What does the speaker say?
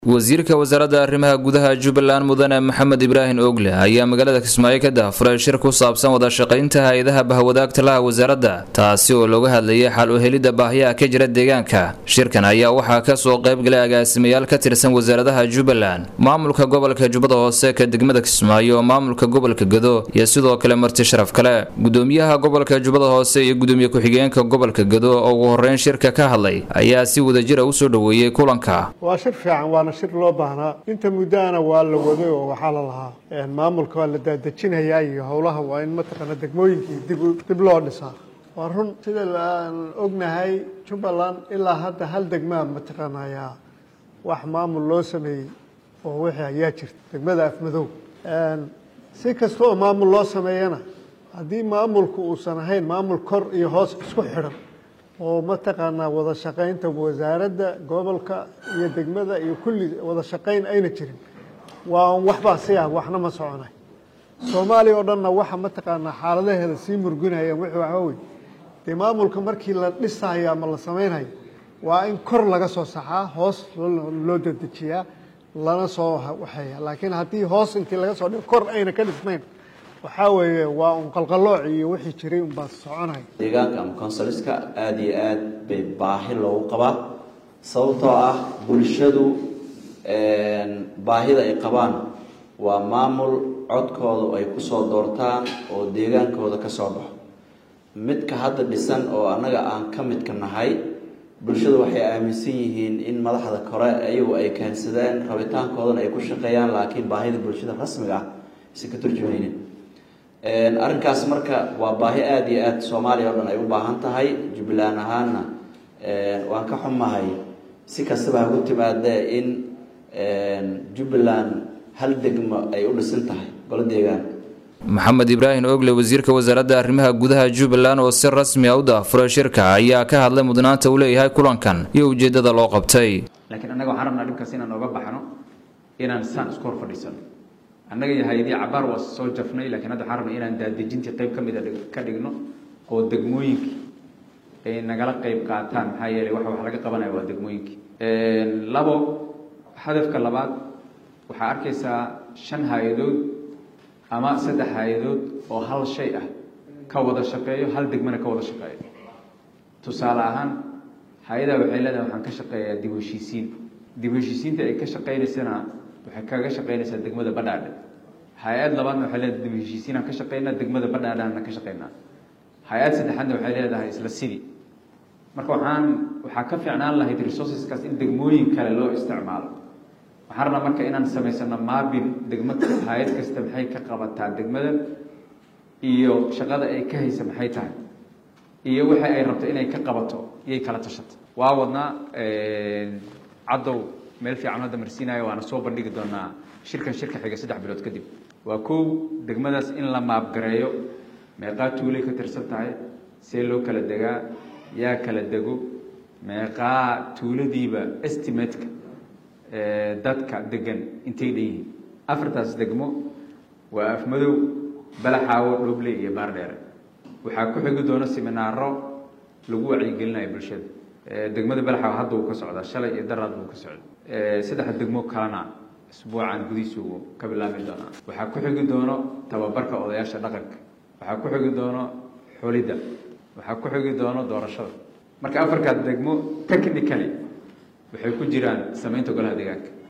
wasiirka wasaaradda arrimaha gudaha jubbaland mudane maxamed ibraahim ogle ayaa magaalada kismaayo ka daahfuray shir ku saabsan wada shaqaynta hay-adaha bahwadaagta laha wasaaradda taasi oo looga hadlayay xal u helidda baahiyaha ka jira deegaanka shirkan ayaa waxaa kasoo qaybgalay agaasimayaal ka tirsan wasaaradaha jubbaland maamulka gobolka jubbada hoose ka degmada kismaayo maamulka gobolka gado iyo sidoo kale marti sharaf kale gudoomiyaha gobolka jubbada hoose iyo gudoomiye ku-xigeenka gobolka gado oo ugu horeyn shirka ka hadlay ayaa si wadajira usoo dhoweeyey kulanka waa shir fiican waana shir loo baahnaa inta muddaana waa la waday oo waxaa la lahaa maamulka waa la daadejinayaa iyo howlaha waa in mataqaana degmooyinkii dib dib loo dhisaa waa run sida aan ognahay jubbaland ilaa hadda hal degmaa mataqaanayaa wax maamul loo sameeyey oo wixii ayaa jirta degmada afmadow si kasta oo maamul loo sameeyana haddii maamulku uusan ahayn maamul kor iyo hoos isku xidhan oo mataqaanaa wada shaqaynta wasaaradda gobolka iyo degmada iyo kulli wada shaqayn ayna jirin waa waxbaa si ah waxna ma soconay soomaaliya oo dhanna waxa mataqaanaa xaaladaheeda sii murgunayaan wixii waxaa wey dee maamulka markii la dhisayo ama la samaynayo waa in kor laga soo saxaa hoos loo dedejiyaa lana soo waxeeya laakiin haddii hoos intii laga soo dhigo kor ayna ka dhisnayn waxaa weeye waa un qalqalooc iyo wixii jiray unbaa soconaya deegaanka ama consoliska aada iyo aad bay baahi loogu qabaa sababtoo ah bulshadu baahida ay qabaan waa maamul codkooda ay kusoo doortaan oo deegaankooda ka soo baxo midka hadda dhisan oo annaga aan ka midka nahay bulshadu waxay aaminsan yihiin in madaxda kore ayagu ay keensadeen rabitaankoodana ay ku shaqeeyaan laakiin baahida bulshada rasmiga ah aysan ka turjumaynin arrinkaas marka waa baahi aada iyo aad soomaaliya oo dhan ay u baahan tahay jubbaland ahaanna waan ka xumahay si kastaba hagu timaadee in jubbaland hal degmo ay u dhisan tahay golo deegaan maxamed ibraahim ogle wasiirka wasaaradda arrimaha gudaha jubbaland oo si rasmi a u daafuray shirka ayaa ka hadlay mudnaanta uu leeyahay kulankan iyo ujeeddada loo qabtay laakiin annaga waxaan rabnaa dhibkaas inaan ooga baxno inaan saan isku hor fadhiisano annaga iyo hay-adii cabaar waa soo jafnay lakiin hadda waxaan rabnay inaan daadejintii qayb ka mida ka dhigno oo degmooyinkii ay nagala qayb qaataan maxaa yeelay waxa wax laga qabanaya waa degmooyinkii labo hadafka labaad waxaa arkaysaa shan hay-adood ama saddex hay-adood oo hal shay ah ka wada shaqeeyo hal degmana ka wada shaqeeyo tusaale ahaan hay-adaa waxay leedahay waxaan ka shaqeeyaa dib heshiisiin dib heshiisiinta ay ka shaqeynaysana waxay kaga shaqeynaysaa degmada badhaadhe hay-ad labaadna waxay leedahay dib heshiisiinaan ka shaqeynaa degmada badhaadhaana ka shaqeynaa hay-ad saddexaadna waxay leedahay isla sidii marka waxaan waxaa ka fiicnaan lahayd resourceskaas in degmooyin kale loo isticmaalo waxaan rabnaa marka inaan samaysano maabin degmo hay-ad kasta maxay ka qabataa degmada iyo shaqada ay ka haysa maxay tahay iyo waxa ay rabto inay ka qabato iyay kala tashato waa wadnaa caddow meel fiican hadda marsiinayo waana soo bandhigi doonaa shirkan shirka xiga saddex bilood kadib waa kow degmadaas in la maabgareeyo meeqaa tuulay ka tirsan tahay see loo kala degaa yaa kala dego meeqaa tuuladiiba estimateka dadka degan intay dhan yihiin afartaas degmo waa afmadow balaxaawo dhoble iyo baardheere waxaa ku xigi doona siminaaro lagu wacyigelinayo bulshada degmada balaxaawo hadda uu ka socdaa shalay iyo daraad buu ka socda saddex degmo kalena isbuucan gudihiisu ka bilaabi doonaa waxaa ku xigi doono tababarka odayaasha dhaqanka waxaa ku xigi doono xulidda waxaa ku xigi doono doorashada marka afarkaas degmo technically waxay ku jiraan samaynta golaha deegaanka